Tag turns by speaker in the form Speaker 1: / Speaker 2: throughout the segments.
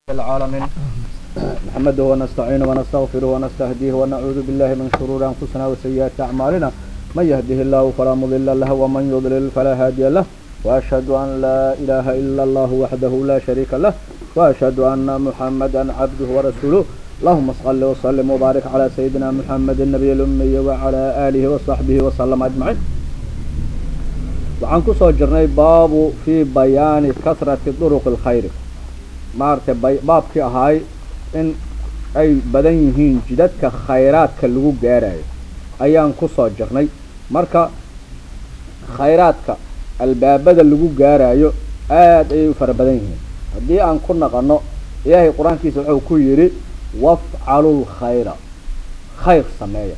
Speaker 1: العالمين نحمده ونستعينه ونستغفره ونستهديه ونعوذ بالله من شرور أنفسنا وسيئات أعمالنا من يهده الله فلا مضل له ومن يضلل فلا هادي له وأشهد أن لا إله إلا الله وحده لا شريك له وأشهد أن محمدا عبده ورسوله اللهم صل وسلم وبارك على سيدنا محمد النبي الأمي وعلى آله وصحبه وسلم أجمعين waxaan kusoo jirnay baabu fii bayaani kasrati duruq اlkhayr maaragtay baabkii ahaay in ay badan yihiin jidadka khayraadka lagu gaarayo ayaan kusoo jirnay marka khayraadka albaabada lagu gaarayo aad ayay u fara badan yihiin haddii aan ku naqano ilaahay qur-aankiisa wuxuu ku yidhi wafcalu lkhayra khayr sameeya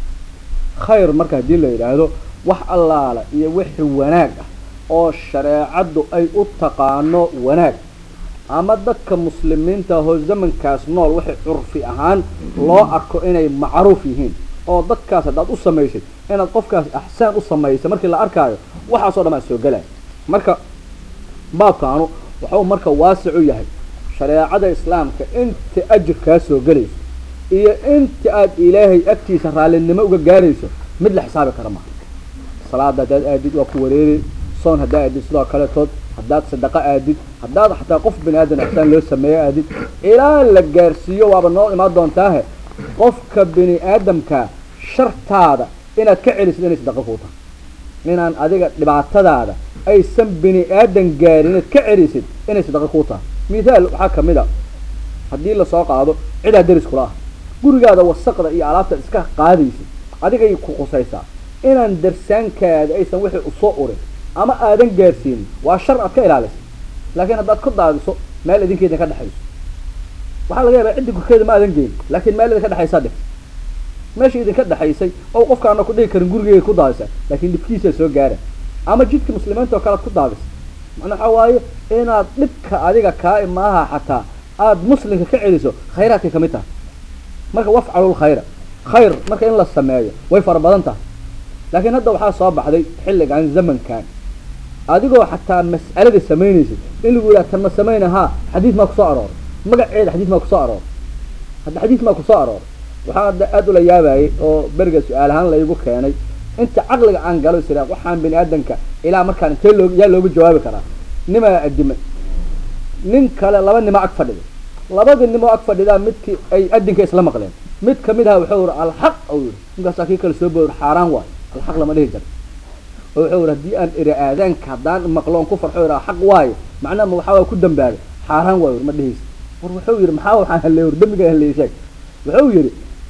Speaker 1: khayr marka haddii la yidhaahdo wax allaala iyo wixii wanaag ah oo shareecaddu ay u taqaano wanaag ama dadka muslimiinta ahoo zamankaas nool waxay curfi ahaan loo arko inay macruuf yihiin oo dadkaas haddaad u samaysay inaad qofkaas axsaan u samaysay markii la arkaayo waxaasoo dhan aa soo gelaya marka baabkaanu waxuu marka waasic u yahay shareecada islaamka inta ajir kaa soo gelayso iyo inta aad ilaahay agtiisa raallinimo uga gaarayso mid la xisaabi kara maha salaada haddaad aadid waa ku wareeri soon haddaa aadid sidoo kaletood haddaad sadaqo aadid haddaad xataa qof bini aadan axsaan loo sameeyo aadid ilaa la gaarsiiyo waaba noo imaan doontaahe qofka bini aadamkaa shartaada inaad ka celisid inay sadaqa kuu tahay inaan adiga dhibaatadaada aysan bini aadan gaarin inaad ka celisid inay sadaqa kuu tahay mithaal waxaa kamid a haddii lasoo qaado cidaa deris kula ah gurigaada wasaqda iyo alaabta iska qaadaysid adigay ku qusaysaa inaan darsaankaada aysan wixii usoo urin ama aadan gaarsiinin waa shar aad ka ilaalisa laakiin haddaad ku daadiso meel idinka idin ka dhexayso waxaa laga yaabaa ciddi gurkeeda ma aadan geyn laakiin meel idinka dhexaysaa dhig meesha idinka dhexaysay oo qofkaana ku dhigi karin gurigeeda ku daadisa laakiin dhibkiisaa soo gaara ama jidka muslimiinta oo kale ad ku daadisa macnaa waxaa waaye inaad dhibka adiga kaa imaaha xataa aad muslimka ka celiso khayraadkay kamid tahay marka wafcalul khayra khayr marka in la sameeyo way fara badan tahay laakiin hadda waxaa soo baxday xilligan zamankan adigoo xataa mas'alada samaynaysid in lagu yidhaha tan ma samayna haa xadiis maa kusoo arooray magaceeda xadiis maa kusoo arooray hadda xadiis maa kusoo arooray waxaan hadda aada ula yaabayay oo beriga su-aal ahaan laygu keenay inta caqliga aan galo isira waxaan bini aadanka ilaa markaan intee loo yaa loogu jawaabi karaa nimaa adimay nin kale laba nimo ag fadhida labadii nimo ag fadhidaa midkii ay adinka isla maqleen mid kamid aha wuxuu yihi alxaq u yihi ninkaasaa kii kale soo boor xaaraan waayo alxaq lama dhihi jaro oo wuxuu yihi haddii aan iri aadaanka haddaan maqloon ku farxo iraa xaq waayo macnaha ma waxaa waa ku dambaabay xaaraan waayo ma dhihaysa war wuxuu yihi maxaa waxaan halleey war dambiga halleey sheeg wuxuu yihi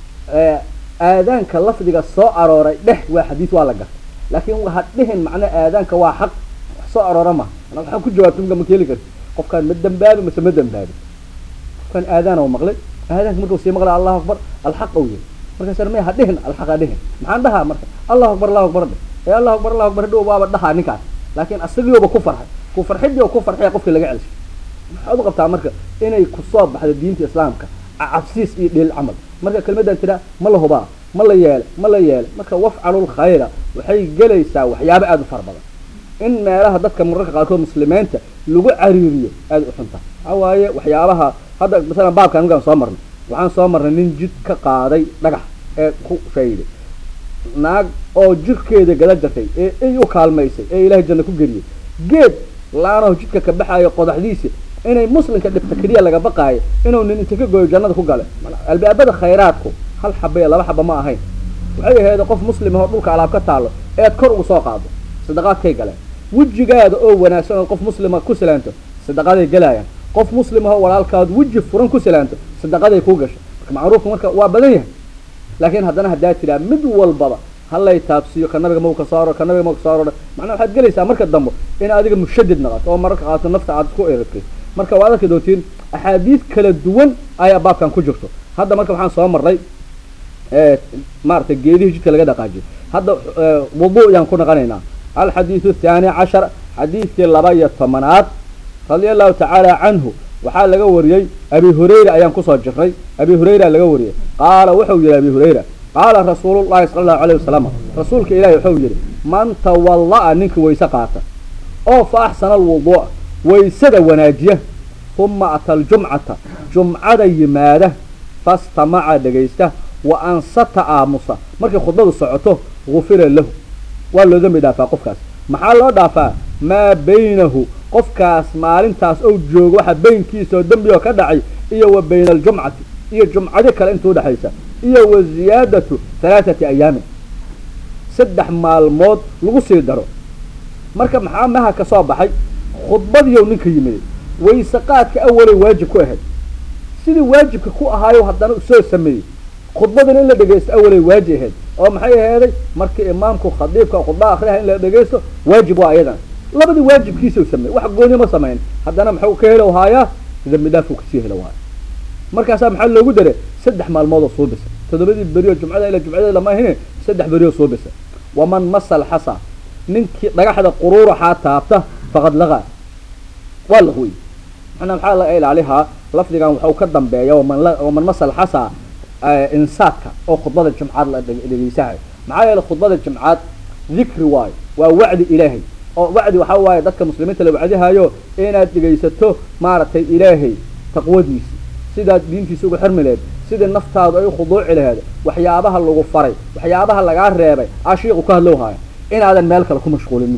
Speaker 1: aadaanka lafdiga soo arooray dheh waa xadiis waa la gartay laakiin ha dhihin macna aadaanka waa xaq wax soo aroora ma waxaan ku jawaabtay marka ma keeli karti qofkaan ma dambaabi mase ma dambaabi qofkaan aadaan oo maqlay aadaanka markuu sii maqlay allahu akbar alxaq ou yihi markaas may ha dhihin alxaq ha dhihin maxaan dhahaa marka allahu akbar allahu akbar dheh ee allahu akbar allahu akbar hadhow waaba dhahaa ninkaas laakiin asagiiba ku farxay ku farxidii oo ku farxaya qofkii laga celshay maxaad u qabtaa marka inay kusoo baxdo diinta islaamka cabsiis iyo dheel camal marka kelmaddan tiraa ma la hubaa ma la yeele ma la yeele marka wafcalul khayra waxay gelaysaa waxyaabo aada u fara badan in meelaha dadka mararka qaarkood muslimiinta lagu cariiriyo aada u xunta waxaa waaye waxyaabaha hadda masalan baabkaan markaan soo marnay waxaan soo marnay nin jid ka qaaday dhagax ee ku shayday naag oo jirkeeda gala jartay ee ay u kaalmaysay ee ilaahay janno ku geliyay geed laanaho jidka ka baxaayo qodaxdiisi inay muslimka dhibta keliya laga baqaayo inuu nin inta ka gooyo jannada ku gale albaabada khayraadku hal xaba iyo laba xaba ma ahayn waxay ahayd qof muslim ahoo dhulka alaab ka taalo ead kor ugu soo qaado sadaqaadkay galeen wejigaada oo wanaagsan oo qof muslima ku silaanto sadaqaday gelaayaan qof muslim ahoo walaalkaad weji furan ku silaanto sadaqaday kuu gasho marka macruufka marka waa badan yahay laakiin haddana haddaa tiraa mid walbaba halay taabsiiyo ka nabiga mau ka soo aror ka nabiga mau ka soo aror macnaa waxaad gelaysaa marka dambe in adiga mushadid naqato oo mararka qaato nafta aad isku eragtay marka waad arki doontiin axaadiis kala duwan ayaa baabkan ku jirto hadda marka waxaan soo marray maaragtay geedihii jidka laga dhaqaajiyo hadda wudu ayaan ku naqanaynaa alxadiidu athaani cashar xadiidkii laba iyo tobanaad radia allahu tacaala canhu waxaa laga wariyey abi hurayra ayaan kusoo jirnay abi hurayra laga wariyey qaala wuxuu yihi abi hurayra qaala rasuulu llahi sala allahu alayh wasalam rasuulka ilaahi wuxuu yihi man tawalla-a ninka wayse qaata oo fa axsana alwuduu'a waysada wanaajiya uma ata aljumcata jumcada yimaada fastamaca dhegaysta wa ansata aamusa markay khudbadu socoto gufira lahu waa loo dembi dhaafaa qofkaas maxaa loo dhaafaa maa baynahu qofkaas maalintaas ou joogo waxa baynkiisa oo dembi oo ka dhacay iyo wa bayna aljumcati iyo jumcadi kale inta udhexaysa iyo wa ziyaadatu halaathati ayaamin saddex maalmood lagu sii daro marka maxaa maha ka soo baxay khudbadiiyow ninka yimiday wayse qaadka awalay waajib ku ahayd sidii waajibka ku ahaayo haddana soo sameeyey khudbadina in la dhegaysto awalay waajib ahayd oo maxay aheeday markii imaamku khadiibka khudba akriha in la dhegaysto waajib waa ayadan labadii waajibkiisau sameeyey wax gooni ma samayn haddana maxuu ka helo haayaa dambi dhaafuu kasii helo waayo markaasaa maxaa loogu daray saddex maalmood oo soo bisa toddobadii berioo jumcada ila jumcada lama ahine saddex berioo soo bisa waman masal xasa ninkii dhagaxda quruuraxaa taabta faqad lagaa waa laqwey manaa maxaa laga ilaalihaa lafdigan waxau ka dambeeya waman masal xasa insaadka oo khudbada jumcaad la dhegeysahay maxaa yeele khudbada jumcaad dikri waayo waa wacdi ilaahay oo wacdi waxaa waaye dadka muslimiinta la wacdihayo inaad dhegaysato maaragtay ilaahay taqwadiisi sidaad diintiisa uga xirmi laheed sidii naftaadu ay ukhuduuci laheed waxyaabaha lagu faray waxyaabaha lagaa reebay ashiiqu ka hadlow haayo inaadan meel kale ku mashquulinin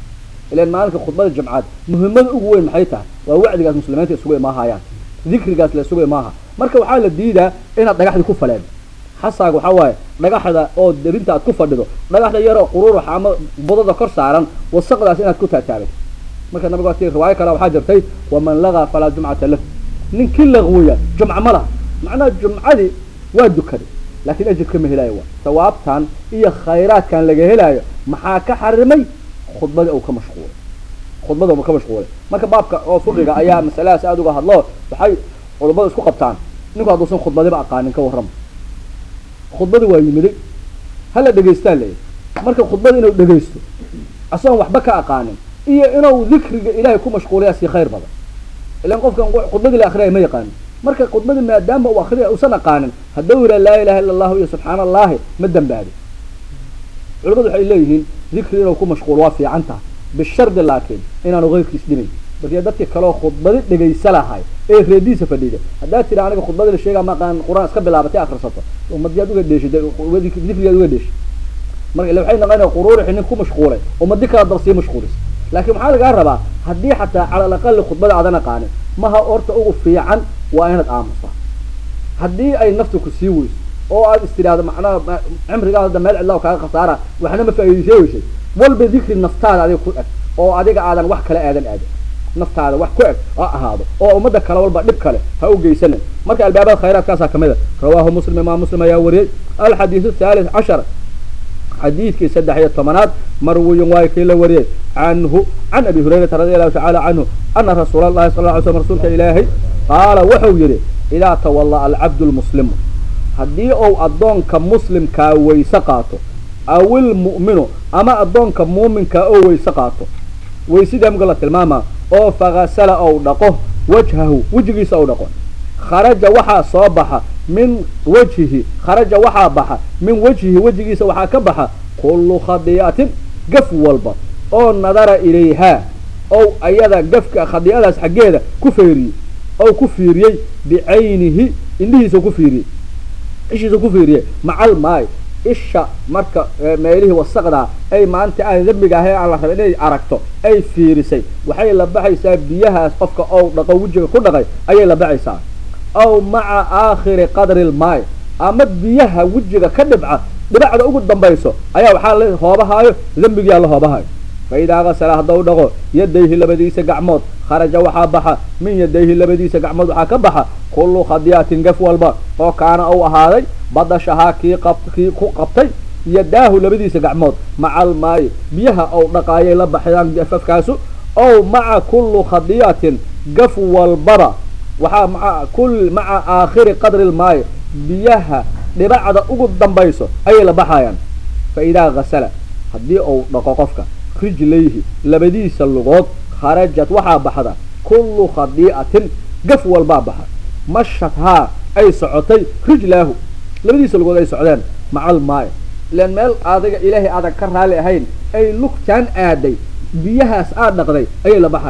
Speaker 1: ilan maalinka khudbada jumcaad muhimmada ugu weyn maxay tahay waa wacdigaas muslimiinta isugu imaahayaan dikrigaas la isugu imaaha marka waxaa la diidaa inaad dhagaxdii ku faleen xasaaga waxaa waaye dhagaxda oo derinta aad ku fadhido dhagaxda yaroo quruuraxa ama budada kor saaran wasaqdaas inaad ku taataabay marka nabiga ti riwaayo kale waxaa jirtay waman lagaa falaa jumcata lahu ninkii laqwiya jumca ma laha macnaha jumcadii waa dukaday laakiin ajirka ma helaayo waa sawaabtan iyo khayraadkan laga helaayo maxaa ka xarimay khudbadii ou ka mashquulay khudbada ka mashquulay marka baabka oo fiqiga ayaa masaladaas aada uga hadlo waxay culummadu isku qabtaan ninku hadduusan khudbadiba aqaanin ka warrama khudbadii waa yimiday hala dhegaystaa leeyahy marka khudbada inuu dhegaysto asagoon waxba ka aqaanin iyo inuu dikriga ilaahay ku mashquulaya sii khayr badan ilan qofkan khudbadii la akriyay ma yaqaanin marka khudbadii maadaama uu akriya usan aqaanin hadduu yidhaha laa ilaha illa allahu iyo subxaana allahi ma dembaabin culamadu waxay leeyihiin dikri inuu ku mashquulo waa fiican tahay bishardi laakiin inaanu keyrkiis dhimayn markii dadkii kaleoo khudbadi dhegaysa lahay ee reediisa fadhida haddaad tira aniga khudbadii la sheegaa maqaan qur-aan iska bilaabatay akrisato umadiyaad uga dheeshid dikrigaad uga dheeshid marka ila waxay naqanaya quruurixi nin ku mashquulay umadi kala dal sii mashquulis laakiin maxaa lagaa rabaa haddii xataa cala alaqali khudbada aadan aqaanin maha orta ugu fiican waa inaad aamusta haddii ay naftu ku sii weyso oo aad is tidhaahdo macnaha cimrigaada meel cidlaa kaaga khasaara waxna ma faa'iidaysay weysay walba dikri naftaada adiga ku eg oo adiga aadan wax kale aadan aadin naftaada wax ku eg ha ahaado oo ummadda kale walba dhib kale ha u geysanin marka albaabada khayraadkaasaa kamid a rawaahu muslim imaam muslim ayaa wariyey alxadiidu thalith cashar xadiidkii saddex iyo tobanaad marwiyin waayo kii la wariyey canhu can abi hurayrata radi allahu tacala canhu ana rasuula allahi sal ly slm rasuulka ilaahay qaala wuxuu yidhi idaa tawallaa alcabdu lmuslimu haddii ou addoonka muslimkaa weyse qaato awil mu'minu ama addoonka muuminkaa oo weyse qaato weysidii muga la tilmaamaa oo fakasala ou dhaqo wajhahu wejigiisa ou dhaqo kharaja waxaa soo baxa min wajhihi kharaja waxaa baxa min wajhihi wejigiisa waxaa ka baxa kullu khadii'atin gaf walba oo nadara ilayhaa ow ayada gafka khadiicadaas xaggeeda ku feeriyey ou ku fiiriyey bicaynihi indhihiisa ku fiiriyey ishiisa ku fiiriyey macal maay isha marka meelihii wasaqdaa ay maanta aan dembiga ahay aan la raba inay aragto ay fiirisay waxay la baxaysaa biyahaas qofka ou dhaqo wejiga ku dhaqay ayay la baxaysaa aw maca aakhiri qadri lmaay ama biyaha wejiga ka dhibca dhibacda ugu dambayso ayaa waxaa la hoobahaayo dembigiyaa la hoobahayo fa idaa kasala haddau dhaqo yadayhi labadiisa gacmood kharaja waxaa baxa min yadayhi labadiisa gacmood waxaa ka baxa kullu khadiyatin gaf walba oo kaana ou ahaaday badashahaa kii qab kii ku qabtay yadaahu labadiisa gacmood macal maayi biyaha ou dhaqaayay la baxayaan gafafkaasu ow maca kullu khadiyatin gaf walbaba waxaa maa kul maca aakhiri qadri lmaayi biyaha dhibacda ugu dambayso ayay la baxayaan fa idaa kasala haddii ou dhaqo qofka rijlayhi labadiisa lugood kharajat waxaa baxda kullu khadii'atin gaf walbaa baxa mashathaa ay socotay rijlaahu labadiisa lugood ay socdeen macal maayo ilaan meel adiga ilaahay aadan ka raali ahayn ay lugtaan aaday biyahaas aad dhaqday ayay la baxayaan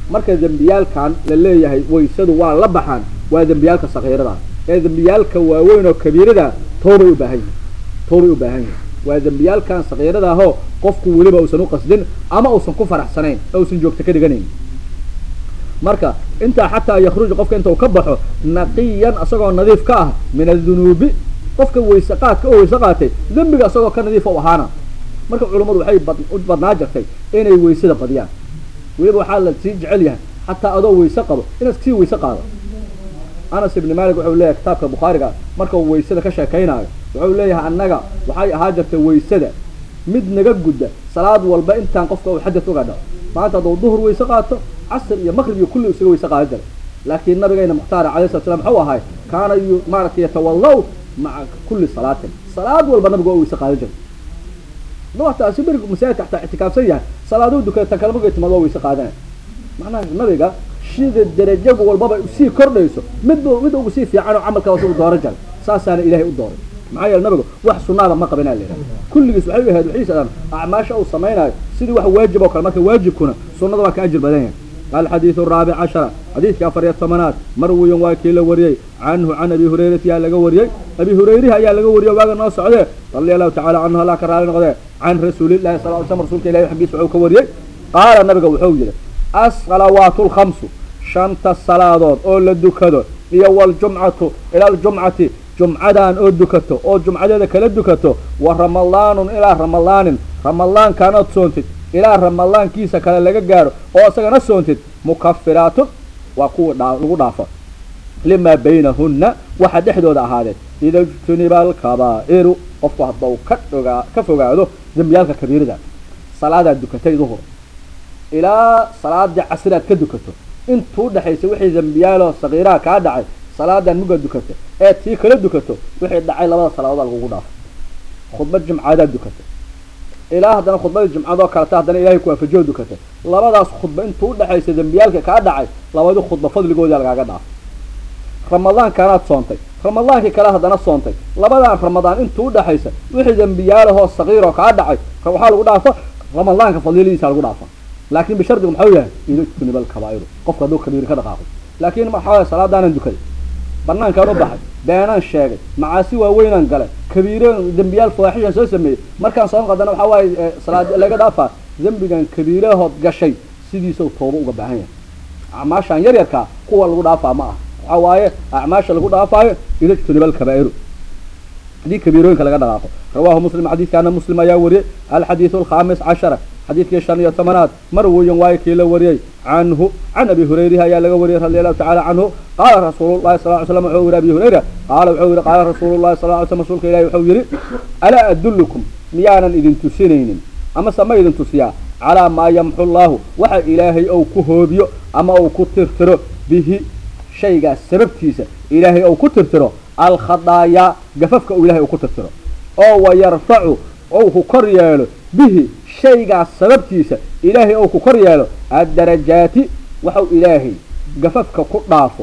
Speaker 1: marka dembiyaalkan la leeyahay waysadu waa la baxaan waa dembiyaalka sakiirada ee dembiyaalka waaweyn oo kabiirada toobay u baahan yihin toobay u baahan yihin waa dembiyaalkan sakiirada ahoo qofku weliba uusan u qasdin ama uusan ku faraxsanayn ee uusan joogto ka dhiganayn marka intaa xataa yakruju qofka inta uu ka baxo naqiyan isagoo nadiif ka ah min adunuubi qofka wayse qaadka oo wayse qaatay dembiga isagoo ka nadiifa u ahaana marka culummadu waxay u badnaa jirtay inay waysada badiyaan weliba waxaa la sii jecel yahay xataa adoo wayse qabo inaad sii wayse qaado anas ibni malik wuxuu leeyahay kitaabka bukhaariga marka uu waysada ka sheekaynaayo wuxuu leeyahay annaga waxay ahaa jirtay waysada mid naga gudda salaad walba intaan qofka uu xadad uga dhaco maanta hadduu duhur wayse qaato casr iyo maqrib iyo kulli isaga wayse qaada jiray laakiin nabigayna mukhtaar alayh slat slam muxuu ahay kaana yu maaragtay yatawalla maca kulli salaatin salaad walba nabiga waa wayse qaada jiray wataasi berig masaajidka xataa ictikaafsan yahay salaaduu dukada tan kale markay timaad waa wayse qaadanay macnaha nabiga sida derajagu walbaba sii kordhayso midba mid ugu sii fiican oo camalka ugu dooran jiray saasaana ilaahay u dooray maxaa yeele nabiga wax sunaada ma qabinaa layidhaha kulligiis waxay u ahayd waxay sadaan acmaasha uu samaynayo sidii wax waajib oo kale marka waajibkuna sunnada waa ka ajir badan yahay الحديث الرابع عشر حديث كافر الثمانات مروي واكيل وريي عنه عن ابي هريره يا لغا وريي ابي هريره يا لغا وريي واغا نو سعده رضي الله تعالى عنه لا كرال نقده عن رسول الله صلى الله عليه وسلم رسولك الله حقيس وحو كوريي قال النبي وحو يري الصلوات الخمس شنت الصلاه او لدكدو iyo waljumcatu ila aljumcati jumcadan oo dukato oo jumcadeeda kala dukato wa ramadaanun ilaa ramadaanin ramadaankaanood soontid ilaa ramadaankiisa kale laga gaaro oo isagana soontid mukafiraatun waa kuwa lagu dhaafo limaa baynahunna waxa dhexdooda ahaadeen ida ijtuniba alkabaa'iru qofku haddau ka ogaa ka fogaado dembiyaalka kabiirida salaadaad dukatay duhur ilaa salaadii casriaad ka dukato intuu dhexaysa wixii dembiyaaloo sakiiraha kaa dhacay salaadan mugaad dukato ee tii kala dukato wixii dhacay labada salaadood lagugu dhaafo khudbad jumcaadaad dukato ilaa haddana khudbadii jumcadoo kaleta haddana ilahay ku waafajiyo dukata labadaas khudba intuu udhexaysa dembiyaalka kaa dhacay labadii khudba fadligooda lagaaga dhaafo ramadaankaanaad soontay ramadaankii kale haddana soontay labadan ramadaan intuu udhexaysa wixii dembiyaalahoo sakiiroo kaa dhacay waxaa lagu dhaafa ramadaanka fadiladiisa lagu dhaafa laakin bishardigu maxau yahay idajtuniba alkabaa'iru qofka hadduu kabiiri ka dhaqaaqo laakin maxaa salaadaanan dukaday banaankaan u baxay beenaan sheegay macaasi waaweynaan galay kabiiro dembiyaal fawaaxishaan soo sameeyey markaan soo qadana waxaa waaye salaad laga dhaafaa dembigan kabiirahood gashay sidiisau tooba uga baahan yahay acmaashaan yar yarkaa kuwa lagu dhaafaa ma ah waxaa waaye acmaasha lagu dhaafaayo idajtuniba alkabaa'iru hadii kabiirooyinka laga dhaqaaqo rawahu muslim xadiidkaana muslim ayaa wariyey alxadiidu alkhamis cashara xadiidkii shan iyo tobanaad marwiyan waayo kii la wariyey canhu can abi hurayrihi ayaa laga wariyey radi allahu tacala canhu qaala rasuulu llahi sal ly slam wuxuu yihi abi hurayra qaala wuxuu yihi qaala rasuulu llahi sal ly slam rasuulka ilahi wuxuu yihi alaa adullukum miyaanan idin tusinaynin amase ma idin tusiyaa calaa maa yamxu llaahu waxa ilaahay ou ku hoobiyo ama ou ku tirtiro bihi shaygaas sababtiisa ilaahay ou ku tirtiro alkhadaayaa gafafka uu ilahay uu ku tirtiro oo wayarfacu ou ku kor yeelo bihi shaygaas sababtiisa ilaahay ou ku kor yeelo addarajaati waxau ilaahay gafafka ku dhaafo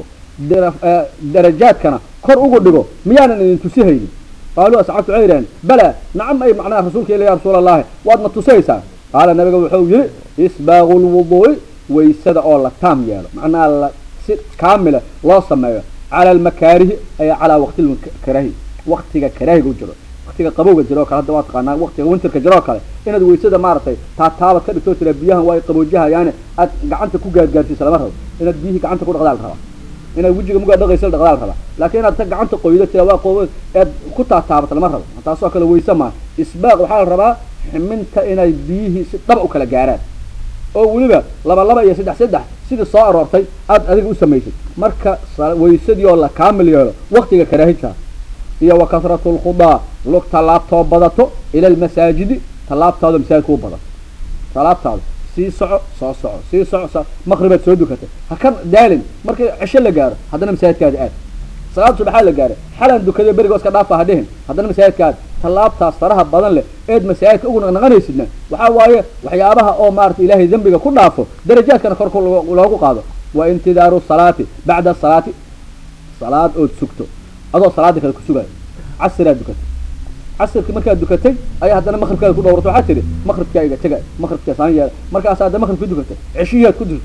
Speaker 1: darajaadkana kor ugu dhigo miyaanan idin tusihaynin qaaluu asxaabtu waxay yidhaheen bala nacam ay macnaha rasuulka ila ya rasuula allahi waadna tusaysaa qaala nabiga wuxuu yihi isbaaqu lwuduu'i waysada oo la taam yeelo macnaha la si kaamila loo sameeyo cala almakaarihi ay calaa waqti karaahi waqtiga karaahiga u jiro waqtiga qabowga jiro o kale hadda waa taqaanaa waqtiga winterka jiro oo kale inaad waysada maaragtay taataabad ka dhigtoo tira biyahan waa qaboojihayaane aad gacanta ku gaadgaarsiisa lama rabo inaad biyihii gacanta ku dhaqdaal rabaa inaad wejiga mugaa dhaqaysa dhaqdaal rabaa laakiin inaad ta gacanta qoydo tira waa qoobo ead ku taataabato lama rabo taasoo kale wayse maa isbaaq waxaa la rabaa ximinta inay biyihii si dhaba u kala gaaraan oo weliba laba laba iyo saddex saddex sidii soo aroortay aad adiga u samaysay marka waysadii oo la kaamil yeelo waktiga karaahijka iyo wa kasratu lkhudaa lug tallaabtoo badato ila almasaajidi tallaabtaada masaajidka u badato tallaabtaada sii soco soo soco sii soco so maqribaad soo dukatay ha ka daalin markii cisho la gaaro haddana masaajidkaada aad salaad subaxaa la gaaray xalan dukada berigo iska dhaafa ha dhihin haddana masaajidkaada tallaabtaas faraha badan leh eed masaajidka ugu naqnaqanaysidna waxaa waaye waxyaabaha oo maarata ilaahay dembiga ku dhaafo darajaadkana korka loogu qaado wa intidaaru salaati bacda salaati salaad ood sugto adoo salaada kale ku sugayo casiraad dukatay casirkii markaad dukatay ayaa haddana maqribkaada ku dhowrato waxaa tihi maqribkaa iga tega maqribkaa saan yeela markaas hadda maqribkii dukatay ceshihiiaad ku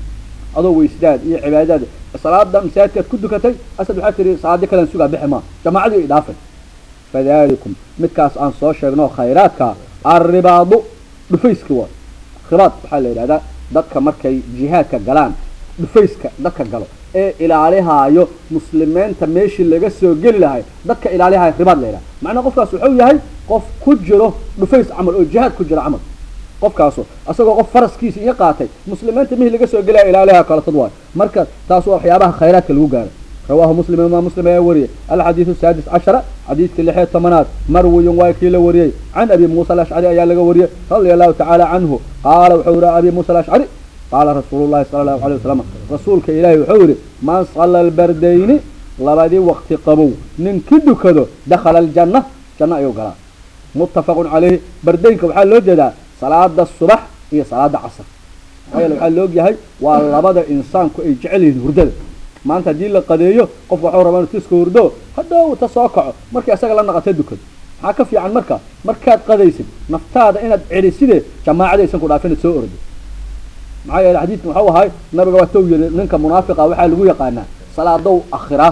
Speaker 1: adoo weysdaad iyo cibaadaad salaada masaajidkaad ku dukatay asad waxaa tiri salaadi kalen sugaa bixi maa jamaacadii idhaafay fadalikum midkaas aan soo sheegno khayraadka arribaadu dhufayski waa ribaad waxaa la yidhahdaa dadka markay jihaadka galaan dhufayska dadka galo ee ilaalihaayo muslimiinta meeshii laga soo geli lahay dadka ilaalihaayo ribaad la yidhaha macnaa qofkaas wuxuu yahay qof ku jiro dhufays camal oo jihaad ku jiro camal qofkaasu asagoo qof faraskiisa iyo qaatay muslimiinta mihii laga soo gelaya ilaaliha kalatad waayo marka taas waa waxyaabaha khayraadka lagu gaaro rawaahu muslim imaam muslim ayaa wariyey alxadiidu saadis cashara xadiidkii lixiyo tobanaad marwiyun waa kii la wariyey can abi muusa alashcari ayaa laga wariyey radia allahu tacaala canhu qaala wuxuu yihi abi muusa alashcari qaala rasuulu llahi sala allahu alay wasalam rasuulka ilaahi wuxuu yihi man salla albardayni labadii waqti qabow ninkii dukado dakhala aljanna janno ayuu galaa muttafaqun calayhi bardaynka waxaa loo jeedaa salaada subax iyo salaada casr maxaa yeele waxaa laog yahay waa labada insaanku ay jecel yihiin hurdada maanta haddii la qadeeyo qofka waxuu rabaa inuu tiska hurdo hadhow ta soo kaco markii isaga la naqata dukado maxaa ka fiican marka markaad qadaysid naftaada inaad celiside jamaacada aysan ku dhaafin soo ordo maxaa yeele xadiidkan waxau ahay nabiga waa tow yiri ninka munaafiqa waxaa lagu yaqaanaa salaadow akhiraa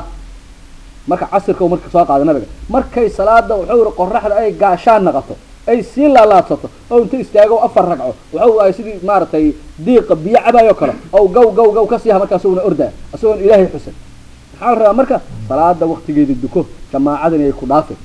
Speaker 1: marka casirka u marka soo qaada nabiga markay salaada wuxuu yihi qoraxda ay gaashaan naqato ay sii laalaadsato oo inta istaago afar ragco waxau ahay sidii maaragtay diiqa biyo cabaayo kale ow gaw gaw gaw ka siiha markaa isaguna ordaa isagoon ilaahay xusan maxaa la rabaa marka salaada waktigeeda duko jamaacadan ay ku dhaafay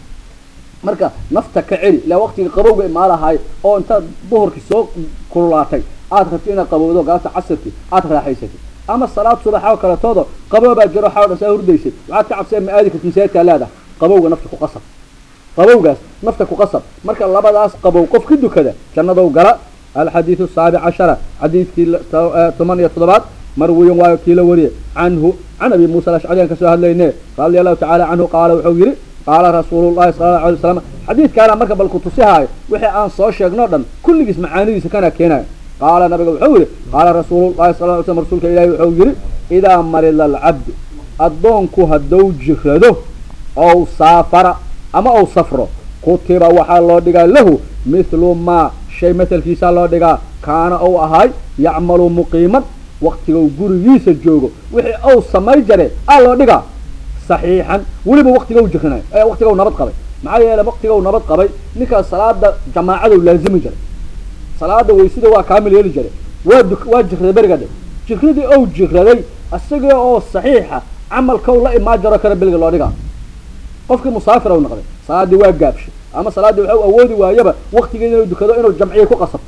Speaker 1: marka nafta ka celi ilaa waktiga qabowga imaalahay oo intaad duhurkii soo kululaatay aad rabto inaad qabowdo galabta casirkii aad raaxaysatid ama salaad subax oo kaletooda qaboobaa jiro waxaa o dhan saa hurdaysay waxaad ka cabsee ma aadi karti masaajidkaa leedahay qabowga nafta ku qasab qabowgaas nafta ku qasab marka labadaas qabow qof ka dukada jannadow gala alxadiidu asaabic cashara xadiidkii toban iyo toddobaad marwiyan waayo kii la wariyey canhu can abi muusa alashcari aan kasoo hadlayne radia allahu tacala canhu qaala wuxuu yihi qaala rasuulu llahi sala allahu alay wasalam xadiidkaana marka bal kutusihaayo wixii aan soo sheegno dhan kulligiis macaanidiisa kana keenayo qaala nabiga wuxuu yihi qaala rasuulu llahi sala ly slm rasuulka ilahi wuxuu yihi idaa marida alcabdu addoonku hadduu jirado ow saafara ama ou safro kutiba waxaa loo dhigaa lahu mithlu maa shay matalkiisaa loo dhigaa kaana ou ahay yacmalu muqiiman waktigau gurigiisa joogo wixii ou samay jare aa loo dhigaa saxiixan weliba waktigau jirinayo ee waktigau nabad qabay maxaa yeele waktigau nabad qabay ninkaas salaada jamaacadou laazimi jiray salaada waysida waa kaamil yeeli jiray waa du waa jirraday beriga dhe jirradii ou jirraday isaga oo saxiixa camalkau la imaan jaro kale beliga loo dhigaa qofkii musaafir u noqday salaadii waa gaabshay ama salaaddii waxau awoodi waayaba waktigeeda inuu dukado inuu jamciye ku qasabto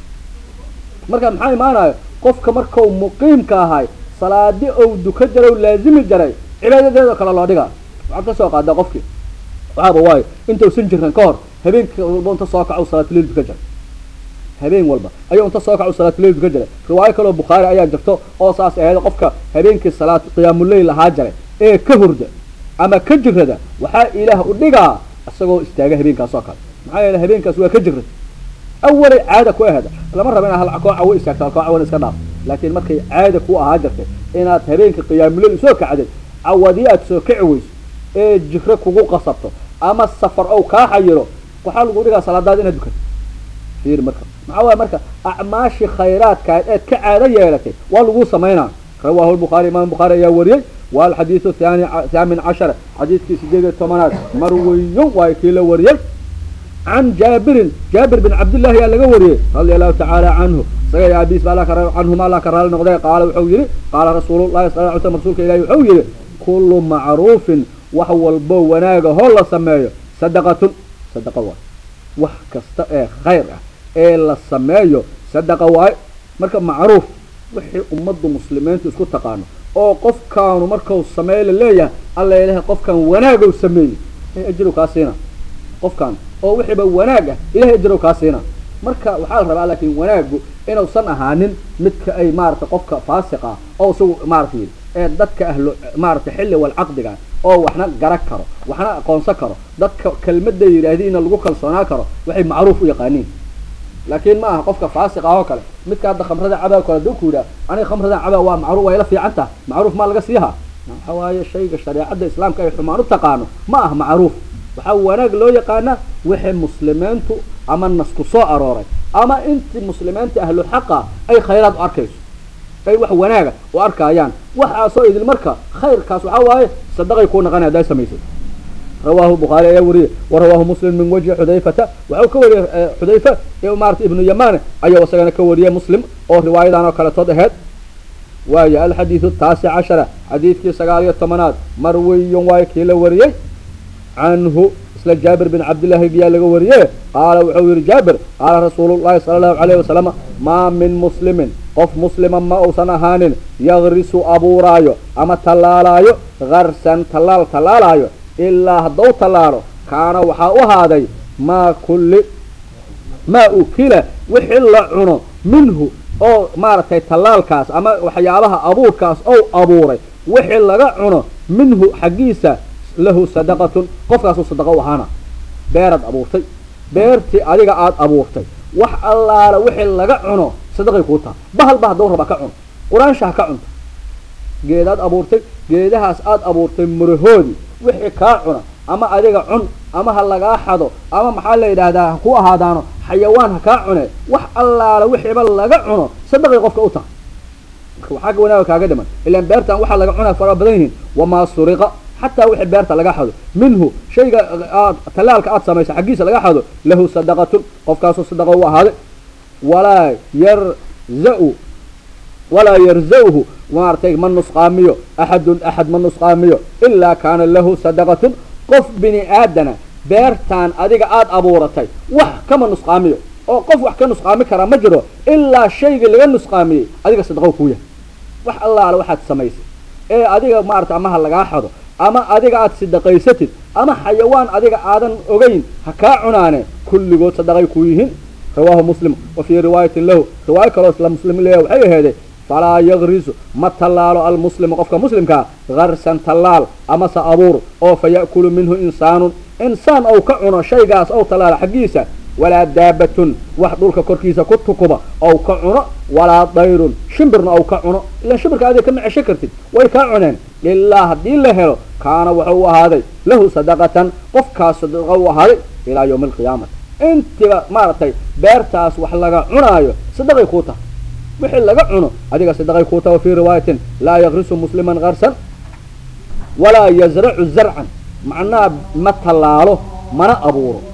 Speaker 1: marka maxaa imaanayo qofka markau muqiimka ahay salaadi ou duka jaray laazimi jaray cibaadadeedoo kale loo dhigaa waxaad ka soo qaadaa qofkii waxaaba waayo intausan jiran ka hor habeenka walba inta soo kaco salaatuleil duka jaray habeen walba ayuu inta soo kaco salaatuleil duka jaray riwaayo kaleo bukhaari ayaa jirto oo saas ahayd qofka habeenkii salaat qiyaamuleyl ahaa jaray ee ka hurda ama ka jirada waxaa ilaah u dhigaa isagoo istaaga habeenkaas oo kale maxaa yeele habeenkaas waa ka jirad awalay caada ku ahda lama raba inaad hal kooca wa istaagto hal kooca wan iska dhaaf laakiin markay caada ku ahaa jirtay inaad habeenka qiyaamuleyl soo kacday cawadii aad soo kici weyso ee jiro kugu qasabto ama safar ow kaa xayiro waxaa lagu dhigaa salaadaada inaad dukato fiir marka maxaa waaya marka acmaashii khayraadkaad eed ka caado yeelatay waa lagu samaynaa rawaahu lbukhaari imam bukhaari ayaa wariyey والحديث الثاني ثامن عشر حديث في سجيد الثمانات مروي وكيل وريل عن جابر جابر بن عبد الله يا لغا وريه رضي الله تعالى عنه سيا ابي بالا كر عنه ما لا كر نقضي قال وحو قال رسول الله صلى الله عليه وسلم رسولك الهي وحو كل معروف وهو البو وناغه هو سميه صدقه صدقه wax kasta ee khayr ah ee la sameeyo sadaqa waay marka macruuf wixii ummaddu muslimiintu isku taqaano oo qofkaanu markau sameey la leeyahay alla ilahay qofkan wanaagow sameeyey ilahay ajirow kaa siina qofkan oo wixiiba wanaag ah ilahay ajirow kaa siina marka waxaa la rabaa laakiin wanaagu inuusan ahaanin midka ay maarata qofka faasiq ah oo isagu maarata yidhi ee dadka ahlo maarata xilli wal caqdiga oo waxna gara karo waxna aqoonsan karo dadka kelmadda yidhaahdiina lagu kalsoonaa karo waxay macruuf u yaqaaniin laakiin ma aha qofka faasiq ah oo kale midka hadda khamrada cabaa kale duu ku yidhaha aniga khamrada cabaa waa macruuf way la fiican taha macruuf maa laga siiha waxa waaye shayga shareecadda islaamka ay xumaan u taqaano ma aha macruuf waxaa wanaag loo yaqaana wixii muslimiintu ama nasku soo arooray ama intii muslimiinta ahlu xaqa ay khayraad u arkayso ay wax wanaaga u arkaayaan waxaasoo idin marka khayrkaas waxaa waaye sadaqay kuu naqanay haddaa samaysay rawaahu bukhaari ayaa wariyey wa rawaahu muslim min wajhi xudayfata waxau ka wariyey xudayfa maarata ibnu yamaane ayuu isagana ka wariyey muslim oo riwaayadan oo kaletood aheyd waayo alxadiidu taasic cashara xadiidkii sagaal iyo tobanaad marwiyun waayo kii la wariyey canhu isla jaabir bin cabdillahi biyaa laga wariye qaala wuxuu yihi jaabir qaala rasuulullahi sala allahu calayhi wasalam maa min muslimin qof muslima ma uusan ahaanin yagrisu abuuraayo ama tallaalaayo garsan tallaal tallaalaayo ilaa haddau tallaalo kaana waxaa u ahaaday maa kulli maa ukila wixii la cuno minhu oo maaragtay tallaalkaas ama waxyaabaha abuurkaas ou abuuray wixii laga cuno minhu xaggiisa lahu sadaqatun qofkaasuu sadaqa u ahaana beeraad abuurtay beertii adiga aada abuurtay wax allaala wixii laga cuno sadaqay kuu taha bahal ba hadduu raba ka cuno quraansha ha ka cunto geedaad abuurtay geedahaas aada abuurtay murahoodii wixii kaa cuna ama adiga cun ama ha lagaa xado ama maxaa la yidhaahdaa ha ku ahaadaano xayawaan ha kaa cune wax allaala wixiiba laga cuno sadaqay qofka u taha waxaa wanaaga kaaga dhiman ilaan beertan waxaa laga cunaa fara badan yihiin wamaa suriqa xataa wixii beerta laga xado minhu shayga aad tallaalka aada samaysa xaggiisa laga xado lahu sadaqatun qofkaasuu sadaqa u ahaaday walaa yarza-u walaa yarza-hu maaragtay ma nusqaamiyo axadun axad ma nusqaamiyo ilaa kaana lahu sadaqatun qof bini aadana beertaan adiga aada abuuratay wax kama nusqaamiyo oo qof wax ka nusqaami karaa ma jiro ilaa shaygii laga nusqaamiyey adiga sadaqo kuu yahay wax allaala waxaad samaysay ee adiga maarata ama ha lagaa xado ama adiga aada sadaqaysatid ama xayawaan adiga aadan ogeyn ha kaa cunaane kulligood sadaqay ku yihiin rawaahu muslim wa fii riwaayatin lahu riwaayo kaloo isla muslim leeya waxay aheeday falaa yagrisu ma tallaalo almuslimu qofka muslimkaa garsan tallaal amase abuur oo fa ya'kulu minhu insaanun insaan ou ka cuno shaygaas ou tallaalo xaggiisa walaa daabatun wax dhulka korkiisa ku tukuba ou ka cuno walaa dayrun shimbirna ou ka cuno ilaan shimbirka adiga kama cesho kartid way kaa cuneen ilaa haddii la helo kaana wuxuu u ahaaday lahu sadaqatan qofkaas sadaqa u ahaaday ilaa yawmi alqiyaamati intiba maaragtay beertaas wax laga cunaayo sadaqay kuu tahay wixii laga cuno adiga sadaqay kuu taha fii riwaayatin laa yagrisu musliman garsan walaa yazracu zarcan macnaha ma tallaalo mana abuuro